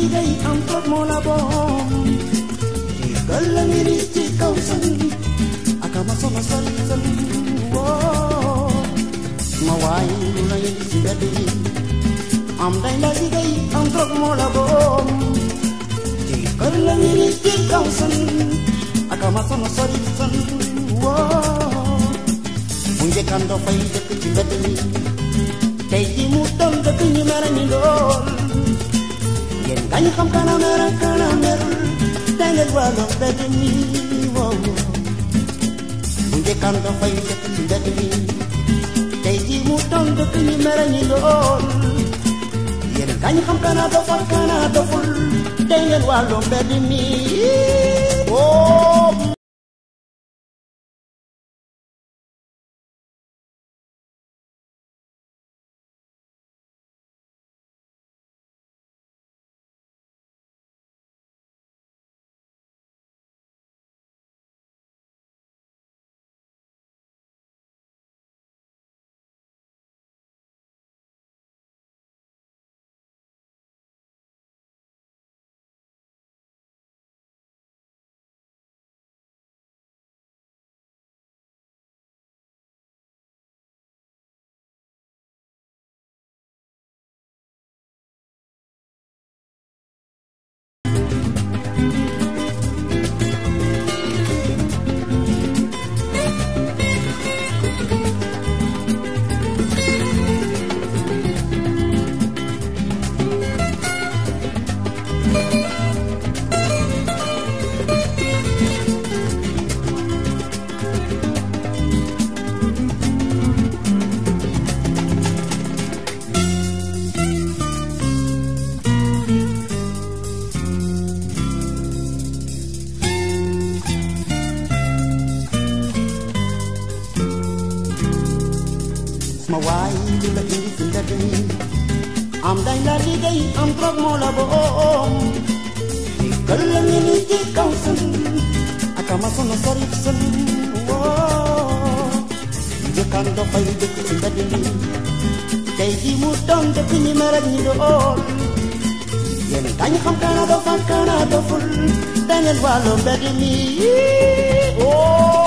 liggéey am toog moo la boom ci kër la ngiri ci kaw sën aka ma sama sol sën woo ma waay lu lay ci mbedd yi am dañ la liggéey am toog moo la boom ci kër la ngiri ci kaw sën aka ma sama sol sën woo bu njëkkaan doo fay dëkk ci mbedd mi tey ji mu doon dëkk ñu mere ni lool ngeen gañ xam kana mere kana merul te ngeen wàllu mbedd mi wow bu njëkkaan doo fay dëkk ci mbedd mi tey ji mu doon dëkk ñu mere ni lool ngeen gañ xam kana dofal kana doful te ngeen wàllu mbedd mi wow ma waay li la indi si mbedd mi am dañ la liggéey am drogue moo la boom di kër la ngi ni ci kaw sën aka ma sono sori sën woo njëkkaan do fay dëkk si mbedd mi tey ji mu doon dëkk ñi mer ak ñi dool yéen dañ xam kana do fan kana doful da ngeen wàllu mbedd mi woo